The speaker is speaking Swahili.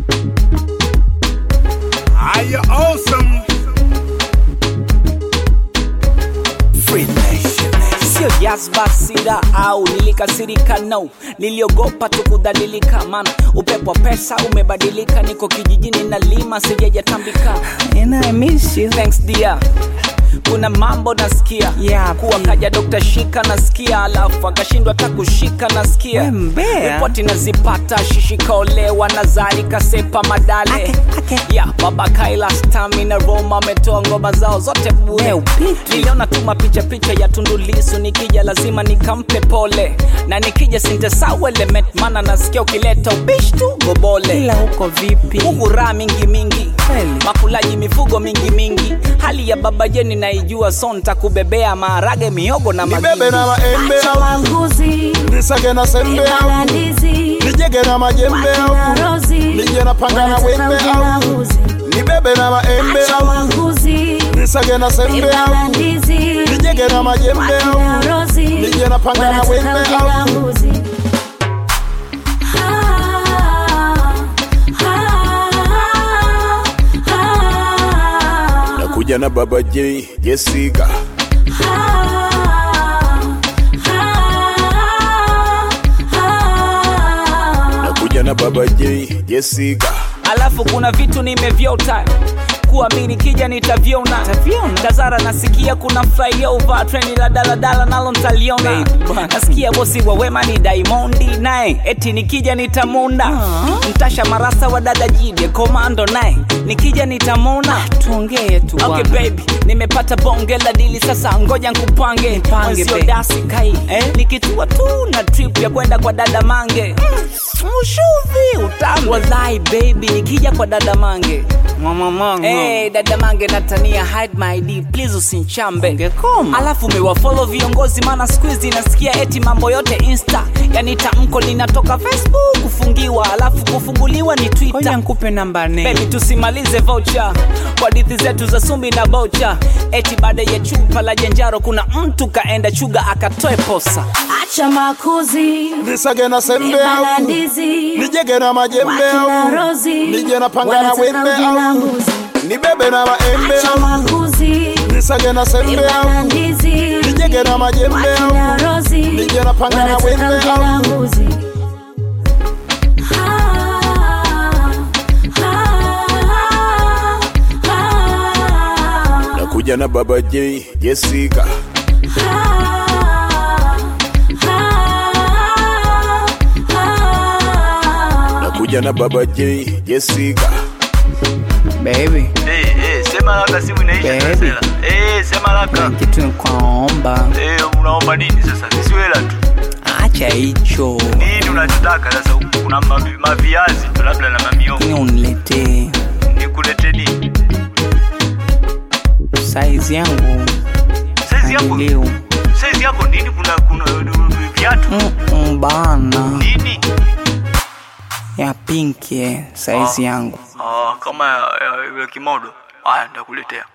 Are you awesome? Free nation. sio jazba sida au nilikasirika no niliogopa tu kudhalilika mana upepo wa pesa umebadilika niko kijijini na lima sijajatambika And I miss you. Thanks dear kuna mambo nasikia Yeah, kuwa babe. kaja dokta shika nasikia alafu akashindwa hata kushika nasikia We mbea. ripoti nazipata shishikaolewa nazari kasepa madale Ake, ake. ya baba kaila stamina roma ametoa ngoma zao zote bure We upiti. niliona tu mapicha picha ya tundulisu nikija lazima nikampe pole na nikija sintesaw element mana nasikia ukileta ubishi tu gobole ila huko vipi huku raha mingi mingi Kweli. makulaji mifugo mingi mingi hali ya baba jeni naijua so ntakubebea maharage miogo na nibebe magigi na maembe Acha au wanguzi nisage na sembe au ibalandizi nijege na majembe au wakina rozi nije na panga na wanataka wembe ujana au uzi nibebe na maembe Acha au wanguzi nisage na sembe au ibalandizi nijege na majembe au wakina rozi nije na panga na wanataka wembe ujana au uzi Ah, ah, ah, nakuja na baba j jessica nakuja na baba j jessica alafu kuna vitu nimevyota kuamini kija nitavyona Utaviona? tazara nasikia kuna flyover treni la daladala nalo ntaliona Babe, bwana. nasikia bosi wa wema ni daimondi naye eti nikija nitamunda mtasha marasa wa dada jide komando naye nikija nitamona tuongee tu Okay bwana. baby, nimepata bonge la dili sasa, ngoja nkupange Nipange, mwenzio babe. dasi kai eh? nikitua tu na trip ya kwenda kwa dada mange mm, mshuvi utamu wallahi baby, nikija kwa dada mange Mama mangu. Hey, dada mange natania hide my ID please usinchambe Ungekoma. alafu mewafollow viongozi maana squeezy nasikia eti mambo yote insta yani tamko linatoka facebook kufungiwa alafu kufunguliwa ni Ngoja twitter nikupe namba nne Baby tusimalize voucher kwa dithi zetu za sumbi na bocha eti baada ya chupa la janjaro kuna mtu kaenda chuga akatoe posa acha makuzi nisage na sembe au ibalandizi nijege na majembe wakina au rozi nije na panga na wanataka wembe ujana au uzi nibebe na maembe acha au makuzi nisage na sembe au ibalandizi nijege na majembe au wakina rozi nije na panga na wanataka wembe ujana au uzi Ah, ah, ah, nakuja na baba j jessica nakuja na baba j jessica baby Eh, eh, sema haraka simu inaisha Baby. Sasela. Eh, sema haraka. kitu nikuomba Eh, unaomba nini sasa? Sisi hela tu. acha hicho Nini unachotaka sasa? Kuna mavi- maviazi tu labda na mamiogo. ni uniletee Nikulete nini? saizi yangu Size yako. leo Size yako nini? Kuna kuna uh, viatu. Mm-mm, bana Nini? ya pinki eh, saizi yangu Ah, kama ya, ya, ya kimodo. Haya, nitakuletea.